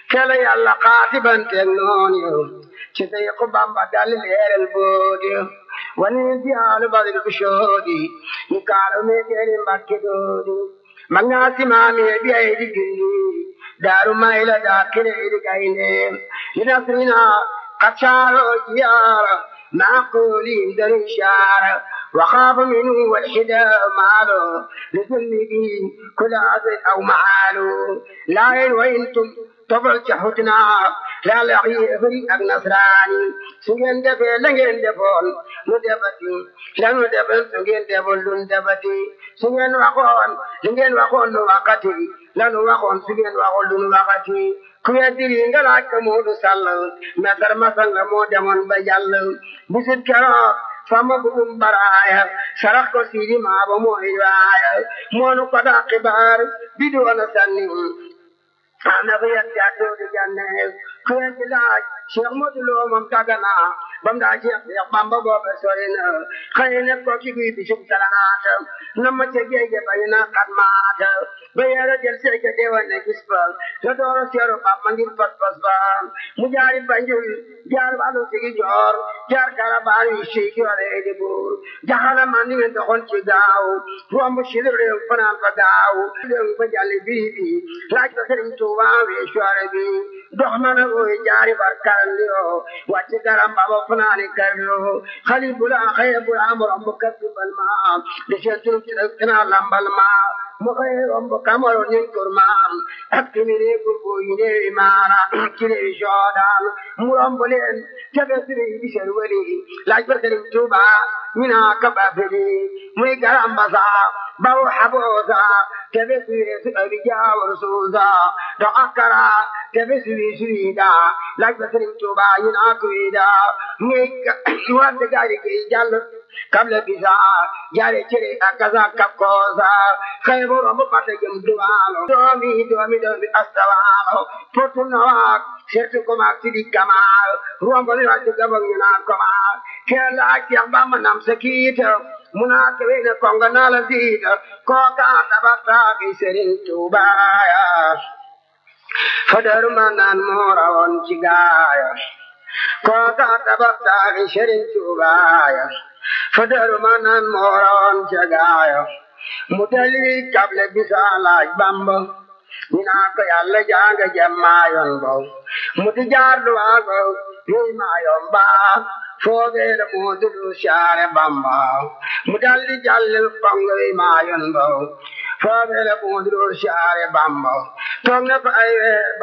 kela yàlla xaatibanteeg noon yo ci say ku bamba dal leeral boodi wani jaalu badil bushoodi ni kaalo me teeri mbakke doodi magnaasi maami bi ay di gindi daaru mayla daa kile di gaynde linasrina قتشارو جيارا معقولي دري شارا وخاف منه والحدا مالو لذنبه كل عزل أو معالو لا وإنتم تبرج حتنا لا لعي فري نصراني سجن دفع لنجن دفون ندبتي لا ندبن سجن دفون لن دبتي سجن وقون لنجن وقون وقتي لن وقون سجن وقون لن وقتي ku weddiri nga laaj ko Moodu Sall meetar masal la moo demoon ba jàll bisit keroog fama bugum baraaya sarax ko siidi maaba mooy waaya moonu ko daa xibaar bi doona sanni ana ko yet jàddoo di janne ku weddi laaj Cheikh Modou Lo moom tàggana bam daa Cheikh Cheikh Bamba boobe sori na xëy ne ko ci guy bisub talaata na ma ca géej bañ na xat maata ba yara jël seeke deewan ne gis ba te dooro seeru ba ma ngir pas pas ba mu jaari banjul jaar balu sigi joor jaar karabaan yi siiki wala di buur jaxala man ni ngeen doxoon ci gaaw romb si réew fanaan ba gaaw réew ba jàlli bii bi laaj ko sëriñ Tuuba wee soire bi dox na na ooy jaari bar karandiro wàcc garam baba fanaani karlo xali bula xëye bula am romb kappi bal ma di seetul ci dëkk naa lambal ma mu xëye romb kamaro ñun kurmaan ak timiri gurgu yi neewi maana ci neewi soodaan mu romb leen tebe siri bi seen wali laaj ba sëriñ Tuuba ñu naa ka bafili muy garam basa baw xaboosa tebe siri su abi jaawar suusa do akara tebe siri sirida laaj ba sëriñ Tuuba ñu naa kuida muy wante gaari gi jàll kabla bisa jaare cere akaza kapkosa xaybo rombo pata jëm duwaalo doomi doomi doomi astawaalo potu nawak sertu komak sidi kamal rombo ni wacce gabang ñu naa komal kela ak bamba nam sakita muna kewe na konga nala zida koka tabata ki serin tubaya fadaru manan mora on cigaya koka tabata ki serin tubaya fadaru manan mora on cigaya mudali kable bisa laaj bamba ñina ko yàlla janga jammayon bo muti jaardu waago yoy mayon ba foogere moodudu saare bamba mu daldi jallil kongo wi mayon bo foogere moodudu saare bamba toog na fa ay weer